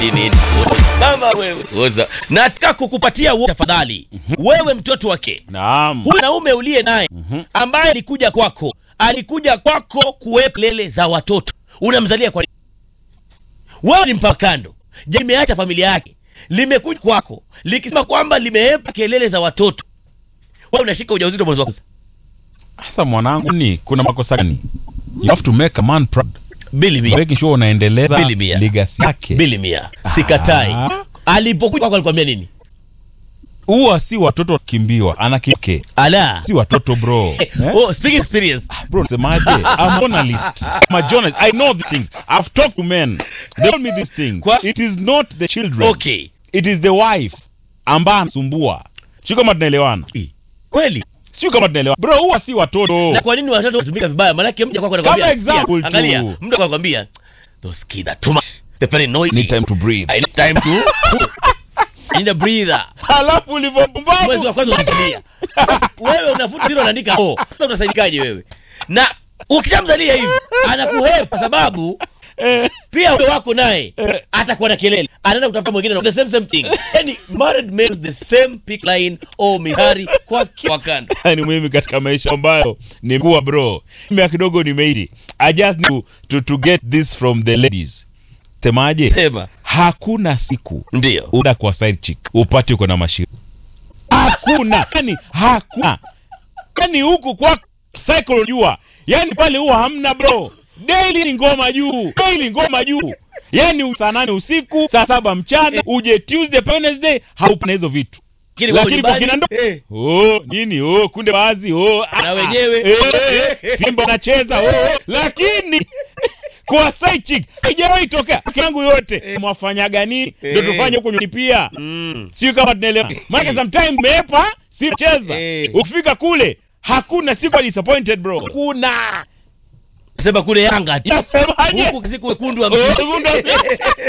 chini kama wewe Oza. nataka kukupatia wo- tafadhali wewe mtoto wake Naam. huyu naume uliye naye ambaye alikuja kwako alikuja kwako kuwepa lele za watoto unamzalia kwa nini? wewe ni mpakando je limeacha familia yake limekuja kwako likisema kwamba limeepa kelele za watoto wewe unashika ujauzito mwezi wa kwanza Sasa mwanangu, ni kuna makosa gani? You have to make a man proud. bili mia Making sure unaendeleza Bili mia. legacy yake. bili mia sikatai Ah. alipokuja kwako alikwambia nini Huwa si watoto wakimbiwa, ana kike. ala Si watoto bro. Eh? oh, speaking experience Bro, semaje? I'm a journalist. I'm a journalist. I know these things. I've talked to men. They told me these things. Kwa- It is not the children. okay It is the wife ambaye anasumbua. Sio kama tunaelewana. kweli Sio kama tunaelewana. Bro, huwa si watoto. na kwa nini watoto wanatumika vibaya maanake mja kwako anakwambia Kama example "Sikia, tu." angalia mtu anakwambia those kids are too much they're very noisy Need time to breathe. I need time to I need a breather Halafu ulivyopumbavu. mwezi wa kwanza unazalia sasa wewe unafuta zile unaandika oh sasa unasaidikaje wewe na ukishamzalia hivi anakuhepa kwa sababu pia wewe wako naye atakuwa na kelele anaenda kutafuta mwingine na the same same thing yani married men the same pick line au mihari kwa kwa kando ni muhimu katika maisha ambayo ni kuwa bro mimi kidogo nimeiti i just need to, to, to get this from the ladies semaje sema hakuna siku ndio uda kwa side chick upate uko na mashiro hakuna yani hakuna yani huku kwa cycle jua yani pale huwa hamna bro daily ni ngoma juu daily ngoma juu yani saa nane usiku saa saba mchana uje tuesday wednesday haupo na hizo vitu Lakini kwa lakini kwa nyumbani, kina ndo eh. oh nini oh kunde wazi oh ah, Na ah, wenyewe. eh, eh, simba anacheza oh lakini kwa side chick haijawahi tokea Peke yangu yote mwafanyaga nini ndio tufanye huko nyumbani pia sio kama tunaelewa maana sometimes mepa si cheza Eh. ukifika kule hakuna siku disappointed bro kuna sema kule yanga tu Nasemaje? huku siku wekundu wa Oh,